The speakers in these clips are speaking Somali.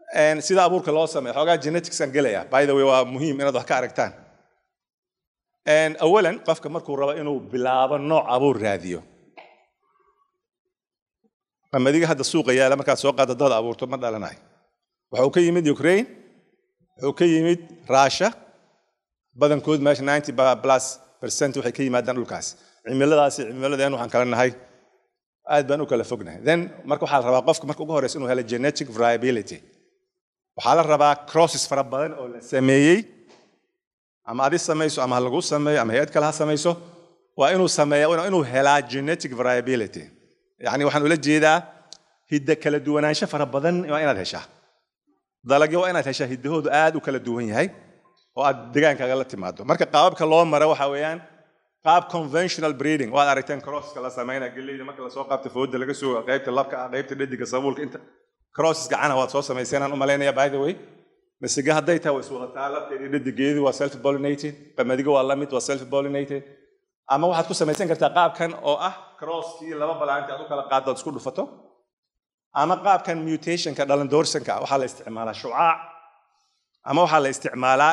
And sida abuurka loo sameeyo xoogaa geneticskan gelaya by the way waa muhiim inaad wax ka aragtaan And awalan qofka markuu rabo inuu bilaabo nooc abuur raadiyo qamadiga hadda suuqa yaala markaad soo qaado dad abuurto ma dhalanayo wuxuu ka yimid ukraine wuxuu ka yimid russia badankood meesha 90 plus percent waxay ka yimaadaan dhulkaas cimiladaasi cimiladeen waxaan kala nahay aad baan u kala fognahay then marka waxaa la rabaa qofka marka ugu horeysa inuu helo genetic variability waxaa la rabaa crosses fara badan oo la sameeyey ama adi samayso ama ha lagu sameeyo ama hay-ad kale ha samayso waa inuu sameeya waa inuu helaa genetic variability yacni waxaan ula jeedaa hidda kala duwanaansho fara badan waa inaad heshaa dalagyo waa inaad heshaa hiddahoodu aad u kala duwan yahay oo aad degaankaaga la timaado marka qaababka loo mara waxa weeyaan qaab conventional breeding waad aragteen crosska la sameynaya galleyda marka lasoo qaabta fooda laga soo qaybta labka ah qaybta dhediga sabuulka inta crosses gacana waad soo samayseenaan u malaynaya by the way masiga hadday tahay waa iswadataa labteedii dhedigeedu waa self pollinated qamadiga waa lamid waa self pollinated ama waxaad ku samaysan kartaa qaabkan oo ah crosskii laba balaanti aad u kala qaado aad isku dhufato ama qaabkan mutationka dhalandoorsanka waxaa la isticmaalaa shucaac ama waxaa la isticmaalaa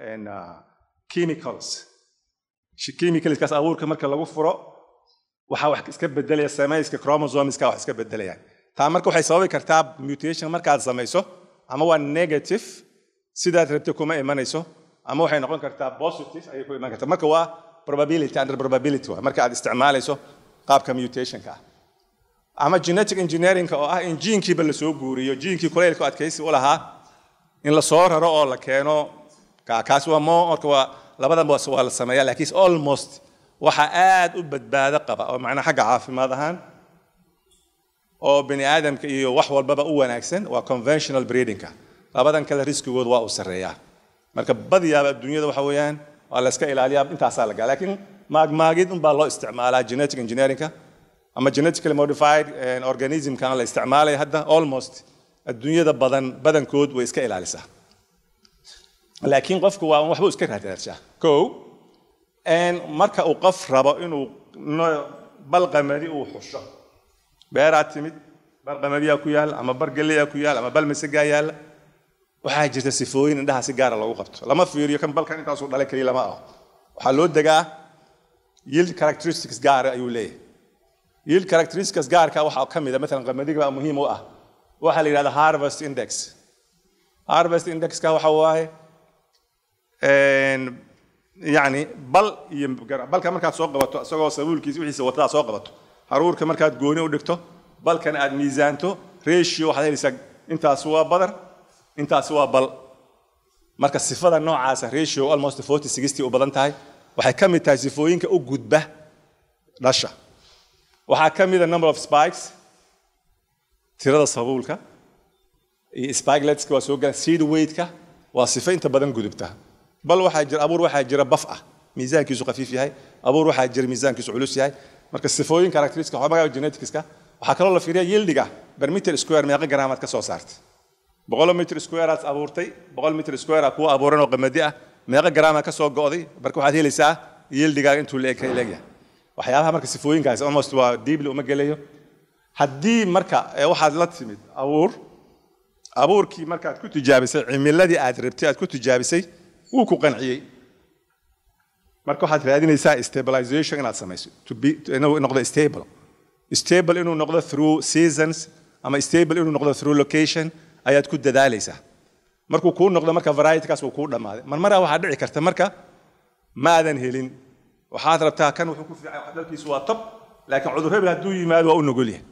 chemicals chemicalskaas abuurka marka lagu furo waxaa wax iska bedelaya samayska chromosomeska wax iska bedelayaan taa marka waxay sababi kartaa mutation markaad samayso ama waa negative sidaad rabta kuma imanayso ama waxay noqon kartaa positive ayay ku iman kartaa marka waa probability under probability waa marka aad isticmaalayso qaabka mutationka ah ama genetic engineeringka oo ah in jiinkiiba lasoo guuriyo jiinkii kulaylka adkaysi u lahaa in la soo raro oo la keeno kaas waa mo marka waa labadan waa la sameeya laakiin almost waxa aad u badbaado qaba oo macnaa xagga caafimaad ahaan oo bini aadamka iyo wax walbaba u wanaagsan waa conventional breedingka labadan kale riskigood waa uu sarreeyaa marka badiyaaba adduunyada waxa weeyaan waa la iska ilaaliyaa intaasaa lagaa laakiin maagmaagid unbaa loo isticmaalaa genetic engineeringka ama genetically modified organismkan la isticmaalaya hadda almost adduunyada badan badankood way iska ilaalisaa laakiin qofku waa waxba iska raadaadshaa ko marka uu qof rabo inuu balqamadi uu xusho beeraad timid bar qamadiyaa ku yaal ama bar galeyaa ku yaal ama bal masagaa yaalla waxaa jirta sifooyin indhaha si gaara loogu qabto lama fiiriyo kan balkan intaasuu dhalay keliya lama aho waxaa loo degaa yield characteristics gaara ayuu leeyahay yield characteristics gaarka waxaa ka mid a maalan qamadiga baa muhiim u ah waxaa la yidhahda harvest index harvest indexka waxa waaye yani bal iyo balka markaad soo qabato isagoo sabuulkiisa wixiisa watadaa soo qabato haruurka markaad gooni u dhigto balkan aad miisaanto ratio waxaad helaysaa intaas waa badar intaas waa bal marka sifada noocaasa ratio almost forty sixty u badan tahay waxay ka mid tahay sifooyinka u gudba dhasha waxaa ka mid a number of spikes tirada sabuulka iyo spigeletska waa soo galan seed weightka waa sifo inta badan gudubta bal waxaa jira abuur waxaa jira baf ah miisaankiisu khafiif yahay abuur waxaa jira miisaankiisu culus yahay marka sifooyin characteristics waxaa magaca geneticska waxaa kaloo la fiiriya yildiga per meter square meeqa garaamaad ka soo saartay boqol meter square aad abuurtay boqol meter square aa kuwa abuuran oo qamadi ah meeqa garaamaa ka soo go'day marka waxaad helaysaa yildigaaga intuu leegyahay waxyaabaha marka sifooyinkaasi almost waa deeply uma gelayo haddii marka waxaad la timid abuur abuurkii markaad ku tijaabisay cimiladii aad rabtay aad ku tijaabisay wuu ku qanciyey marka waxaad raadinaysaa stabilization inaad samayso inuu noqdo stable stable inuu noqdo through seasons ama stable inuu noqdo through location ayaad ku dadaalaysaa markuu kuu noqdo marka varietykaas wuu kuu dhammaaday marmaraa waxaa dhici karta marka maadan helin waxaad rabtaa kan wuxuu ku fiican dhalkiisu waa top laakiin cudur hebel hadduu yimaado waa u nugul yahay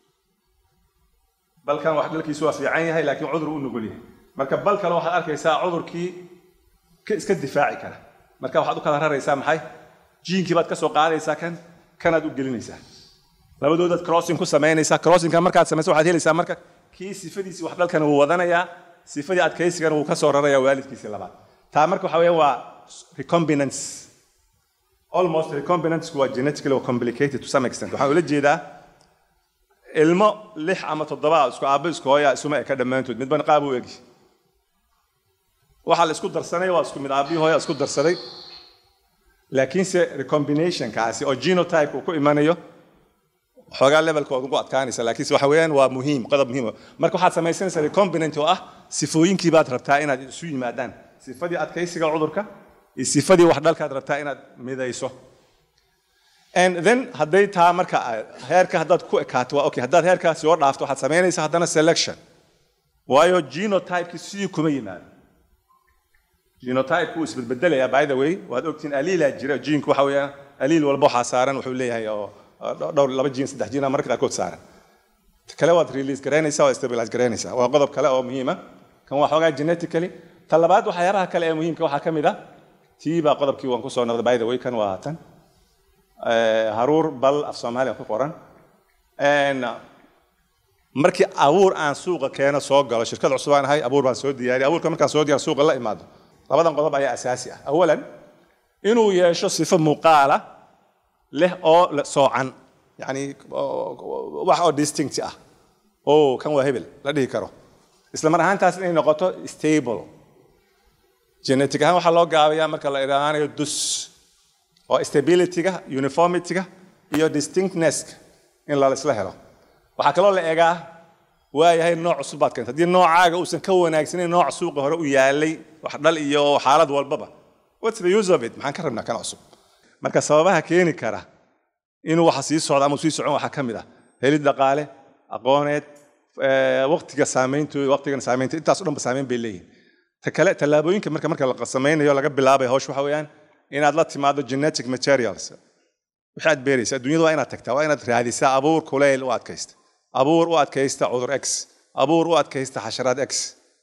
balkan wax dhalkiisu waa fiican yahay laakiin cudur u nugul yahay marka bal kale waxaad arkaysaa cudurkii iska difaaci kara marka waxaad u kala raraysaa maxay jiinkii baad ka soo qaadaysaa kan kanaad u gelinaysaa labadoodaad crossing ku samaynaysaa crossingka markaad samayso waxaad helaysaa marka kii sifadiisii wax dhalkan wuu wadanayaa sifadii adkaysigana wuu ka soo rarayaa waalidkiisii labaad taa marka waxa weeyaan waa recombinance almost recombinantsku waa genetically complicated to some extent waxaan ula jeedaa ilmo lix ama toddoba isku aabbo isku hooya isuma eka dhammaantood midba qaab u egi waxaa la isku darsanay waa isku mid aabbihi hooya isku darsaday laakiinse recombinationkaasi oo genotype uu ku imanayo xoogaa levelka waad ugu adkaanaysa laakiinse waxa weeyaan waa muhiim qodob muhiim marka waxaad samaysanaysaa recombinant oo ah sifooyinkii baad rabtaa inaad isu yimaadaan sifadii adkaysiga cudurka iyo sifadii wax dhalkaad rabtaa inaad midayso and then hadday taa marka heerka haddaad ku ekaato waa okay haddaad heerkaas soo dhaafto waxaad samaynaysaa haddana selection waayo genotypeki sidii kuma yimaado genotype wuu isbedbedelayaa by the way waad ogtiin aliilaa jira jiinku waxa weeyaan aliil walba waxaa saaran wuxuu leeyahay oo dhowr laba jiin saddex jiin marka qaarkood saaran kale waad release garaynaysaa waad stabilize garaynaysaa waa qodob kale oo muhiima kan waa xoogaa genetically ta labaad waxyaabaha kale ee muhiimka waxaa ka mid ah tii baa qodobkii waan kusoo noqday by the way kan waa tan haruur bal af soomaaliya ku qoran markii abuur aan suuqa keeno soo galo shirkad cusub aan ahay abuur baan soo diyaariya abuurka markaan soo diyaar suuqa la imaado labadan qodob ayaa asaasi ah awalan inuu yeesho sifo muuqaala leh oo soocan yani wax oo distinct ah oo kan waa hebel la dhihi karo isla mar ahaantaas inay noqoto stable genetic ahaan waxaa loo gaabayaa marka la idhaanayo dus oo stabilityga uniformityga iyo distinctnesska in laisla helo waxaa kaloo la egaa waayahay nooc cusub baad keenta haddii noocaaga uusan ka wanaagsanayn nooc suuqa hore u yaalay wax dhal iyo xaalad walbaba what's the use of it maxaan ka rabnaa kan cusub marka sababaha keeni kara inuu waxa sii socdo ama sii socon waxaa ka mid ah helid dhaqaale aqooneed waqtiga saameyntooda waqtigan saameynta intaas o dhan ba saameyn bay leeyihin ta kale tallaabooyinka marka marka la samaynayo laga bilaabay hawsh waxa weeyaan inaad la timaado genetic materials wixii aad beeraysa adduunyada waa inaad tagtaa waa inaad raadisaa abuur kuleyl u adkaysta abuur u adkaysta cudur x abuur u adkaysta xasharaad x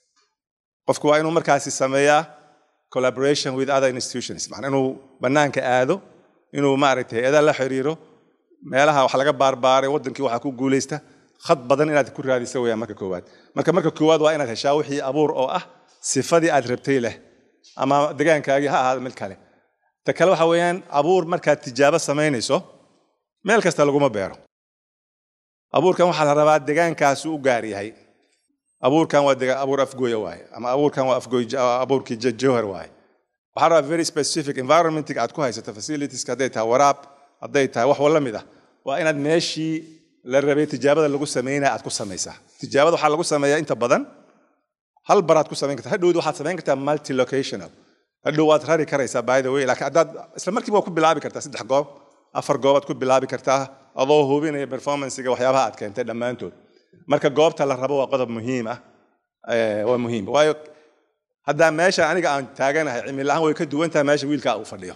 qofku waa inuu markaasi sameeyaa collaboration with other institutions macnaa inuu bannaanka aado inuu maaragtay hay-ada la xiriiro meelaha wax laga baarbaaray waddankii waxaa ku guulaysta khad badan inaad ku raadisa weeyaan marka koowaad marka marka koowaad waa inaad heshaa wixii abuur oo ah sifadii aad rabtay leh ama degaankaagii ha ahaado mid kale ta kale waxa weeyaan abuur markaad tijaabo samaynayso meel kasta laguma beero abuurkan waxaa la rabaa degaankaasu u gaar yahay abuurkan waa abuur afgooya waaye ama abuurkan waa afgooy abuurkii jowhar waaye waxaa rabaa very specific environmentiga aad ku haysato facilitieska hadday tahay waraab hadday tahay wax wala mid ah waa inaad meeshii la rabay tijaabada lagu samaynaya aad ku samaysaa tijaabada waxaa lagu sameeyaa inta badan hal baraad ku samayn kartaa hadhowdi waxaad samayn kartaa multi locational hadhow waad rari karaysaa by the way laakiin haddaad isla markiiba waa ku bilaabi kartaa saddex goob afar goobaad ku bilaabi kartaa adoo hubinaya performancega waxyaabaha aad keentay dhammaantood marka goobta la rabo waa qodob muhiim ah waa muhiim waayo haddaa meesha aniga aan taaganahay cimil ahaan way ka duwan tahay meesha wiilkaa uu fadhiyo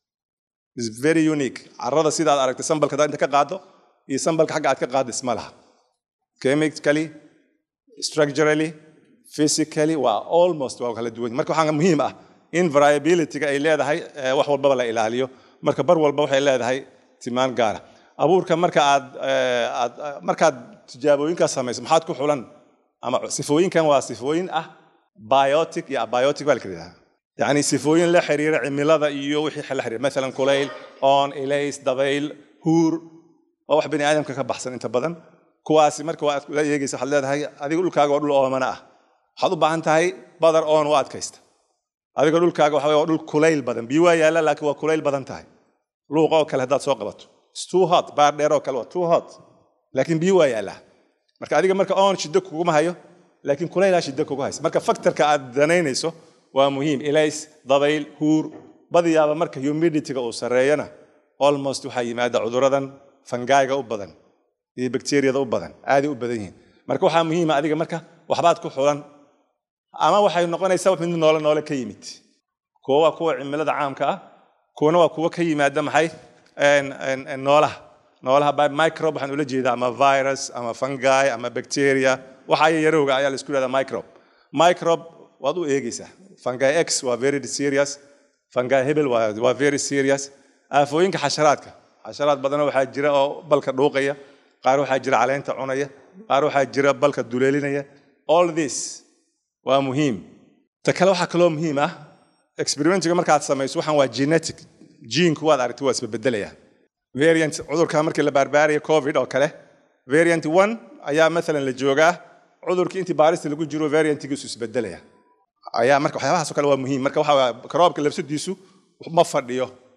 is very unique carrada sidaad aragtay sambalka haddaad inta ka qaado iyo sambalka xagga aad ka qaado isma laha chemically structurally physically waa almost waa kala duwan marka waxaa muhiim ah in variabilityga ay leedahay wax walbaba la ilaaliyo marka bar walba waxay leedahay timaan gaara abuurka marka aad aad markaad tijaabooyinkaas samayso maxaad ku xulan ama sifooyinkan waa sifooyin ah biotic iyo abiotic baa la kala yidhaha yacni sifooyin la xiriira cimilada iyo wixii la xiriira maalan kulayl oon ilays dabayl huur waa wax bani aadamka ka baxsan inta badan kuwaasi marka waa la eegaysa waxaad leedahay adiga dhulkaaga waa dhul oomana ah waxaad u baahan tahay badar oon u adkaysta adiga dhulkaaga waxa waa dhul kulayl badan biyo waa yaalla laakiin waa kulayl badan tahay luuqa oo kale haddaad soo qabato too hot baar dheer oo kale waa too hot laakiin biyo waa yaallaa marka adiga marka oon shiddo kuguma hayo laakiin kulaylaa shiddo kugu haysa marka faktorka aad danaynayso waa muhiim ilays dabayl huur badiyaaba marka humidityga uu sarreeyana almost waxaa yimaada cuduradan fangayga u badan iyo bakteriyada u badan aaday u badan yihiin marka waxaa muhiima adiga marka waxbaad ku xulan ama waxay noqonaysaa mid noole noole ka yimid kuwa waa kuwa cimilada caamka ah kuwana waa kuwa ka yimaada maxay noolaha noolaha by microbe waxaan ula jeedaa ama virus ama fungi ama bacteria waxa yarowga ayaa la isku yidhahdaa microbe microbe waad u eegaysaa fungi x waa very serious fungi hebel waa waa very serious aafooyinka xasharaadka xasharaad badanoo waxaa jira oo balka dhuuqaya qaar waxaa jira caleenta cunaya qaar waxaa jira balka duleelinaya all this waa muhiim ta kale waxaa kaloo muhiim ah experimentiga markaad samayso waxaan waa genetic jiinku waad aragtay waa isbedbedelaya variant cudurka markii la baarbaaraya covid oo kale variant one ayaa maalan la joogaa cudurkii intii baarista lagu jiro variantigiisu isbedelaya ayaa marka waxyaabahaas oo kale waa muhiim marka waxaa karoobka labsadiisu ma fadhiyo